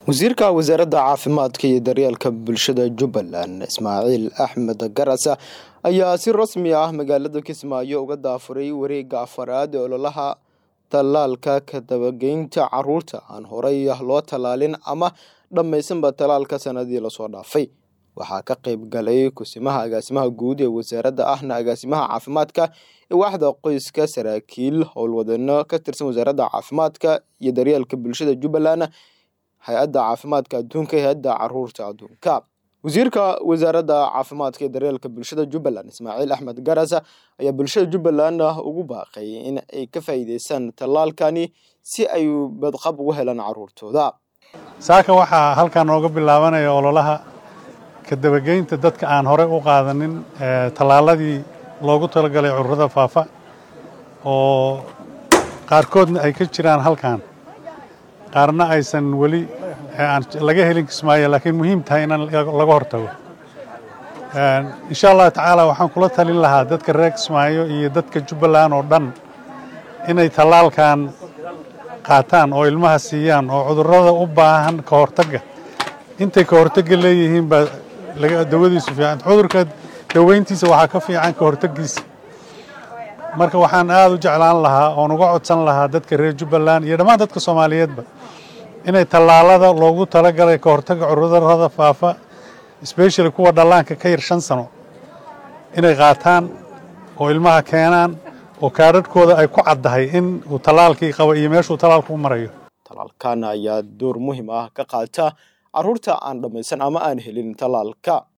wasiirka wasaaradda caafimaadka iyo daryeelka bulshada jubbaland ismaaciil axmed garasa ayaa si rasmi ah magaalada kismaayo uga daafuray wareega afaraad ee ololaha tallaalka ka dabageynta caruurta aan horey loo tallaalin ama dhammaysanba tallaalka sanadii lasoo dhaafay waxaa ka qayb galay kusimaha agaasimaha guud ee wasaaradda ahna agaasimaha caafimaadka ee waaxda qoyska saraakiil howlwadano ka tirsan wasaaradda caafimaadka iyo daryeelka bulshada jubbaland hay-adda caafimaadka adduunka iyo hay-adda caruurta adduunka wasiirka wasaaradda caafimaadka iyo daryeelka bulshada jubbaland ismaaciil axmed garasa ayaa bulshada jubbaland ugu baaqay in ay ka faa'iideystaan tallaalkani si ay badqab ugu helaan caruurtooda saaka waxaa halkan nooga bilaabanaya ololaha ka dabageynta dadka aan horey u qaadanin tallaaladii loogu talagalay cudurrada faafa oo qaarkoodna ay ka jiraan halkan qaarna aysan weli laga helin kismaayo laakiin muhiim tahay in laga hortago insha allah tacaala waxaan kula talin lahaa dadka reer kismaayo iyo dadka jubbaland oo dhan inay tallaalkan qaataan oo ilmaha siiyaan oo cudurrada u baahan ka hortagga intay ka hortagga leeyihiin baa dawadiisu fiican cudurka daweyntiisa waxaa ka fiican ka hortaggiisa marka waxaan aada u jeclaan lahaa oon uga codsan lahaa dadka reer jubbaland iyo dhammaan dadka soomaaliyeedba inay tallaalada loogu talagalay ka hortagga cudurrada faafa especially kuwa dhallaanka ka yar shan sano inay qaataan oo ilmaha keenaan oo kaadhadhkooda ay ku caddahay in uu tallaalkii qabo iyo meeshuu tallaalku u marayo tallaalkan ayaa door muhiim ah ka qaata caruurta aan dhammaysan ama aan helin tallaalka